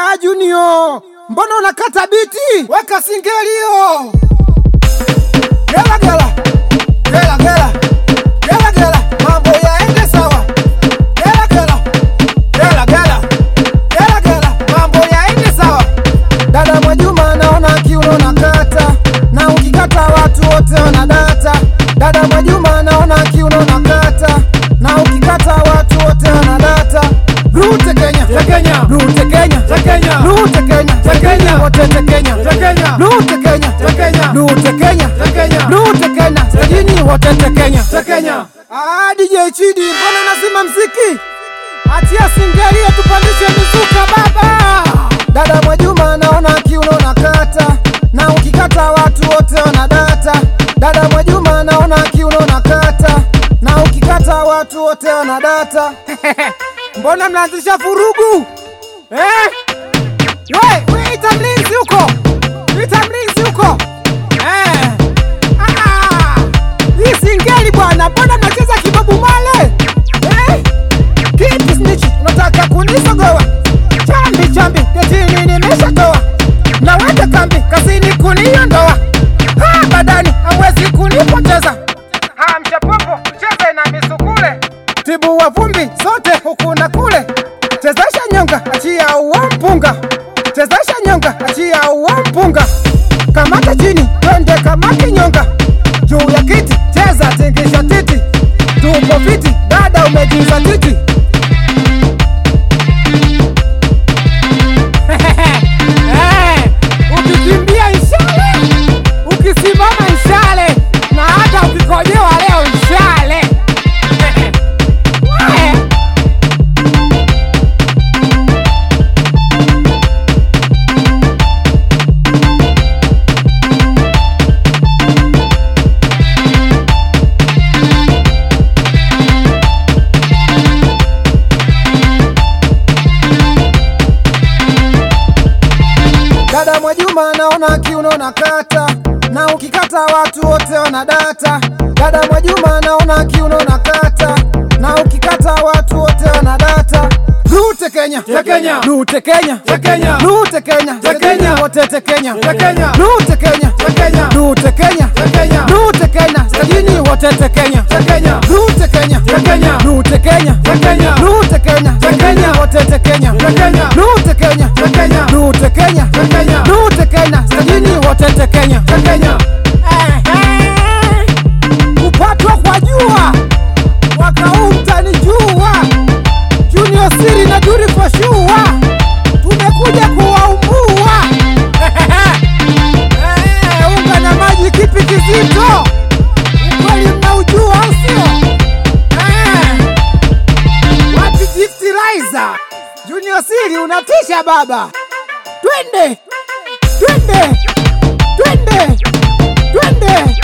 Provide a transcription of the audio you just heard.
Ah, Junior, mbona unakata biti? Weka singelio. Gela gela. Gela gela. Gela gela. Mambo yaende sawa. Gela gela. Gela gela. Gela gela. Mambo yaende sawa. Dada Mwajuma naona kiuno nakata, na ukikata watu wote wanadata. Dada Mwajuma naona kiuno nakata, na ukikata watu wote wanadata. Rute Kenya, Tekenya. Rute Kenya, Tekenya. Rute Kenya, Tekenya. wote Tekenya, Tekenya. Rute Kenya, Tekenya. Rute Kenya, Tekenya. Rute Kenya, sajini wote Tekenya. Tekenya. Ah, DJ Chidi, mbona unazima mziki? Atia singelia tupandishe mizuka baba. Dada Mwajuma naona kiuno nakata, na ukikata watu wote wanadata. Dada Mwajuma naona kiuno nakata, na ukikata watu wote wanadata. mbona mnaanzisha furugu eh? We, we ita mlinzi huko, ita mlinzi huko eh. Ah, hii singeli bwana, mbona mnacheza kibabu male eh? Kipi snitch, unataka kunisogoa? Chambi chambi, getini nimeshatoa, naweka kambi kazini kuniondoa. Ha, badani hamwezi kunipoteza. Ha, mchapopo cheze na misukule, tibu wa vumbi zote huku na kule. Chezesha nyonga, achia uwa mpunga, chezesha nyonga, achia uwa mpunga. Kamata chini, twende kama kinyonga, juu ya kiti cheza, tingisha titi, tupo fiti, dada umejiza titi. Eh, ukikimbia ishale, ukisimama ishale, na hata ukikojewa leo ishale. Eh. Dada Mwajuma naona kiuno nakata, na ukikata watu wote wanadata. Dada Mwajuma naona kiuno nakata, na ukikata watu wote wanadata. Rute Kenya, Tekenya. Rute Kenya, Tekenya. Rute Kenya, Tekenya. wote Tekenya, Tekenya. Rute Kenya, Tekenya. Rute Kenya, Tekenya. Rute Kenya, sajini wote Tekenya, Tekenya. Rute Kenya, Tekenya. Rute Kenya, Tekenya. Rute Kenya, Tekenya. wote Tekenya, Tekenya. Rute Kenya, Tekenya. Rute Kenya, Tekenya. Rute Kenya, sajini wote Tekenya. Tekenya. Ehe. Kupatwa kwa jua mwaka huu mtanijua. Junior Siri na Duri for sure, tumekuja kuwaumbua. Eh, unga na maji, kipi kizito? Ukweli mnaujua, au sio? Eh, wapi Gift Liza? Junior Siri unatisha baba, twende twende twende twende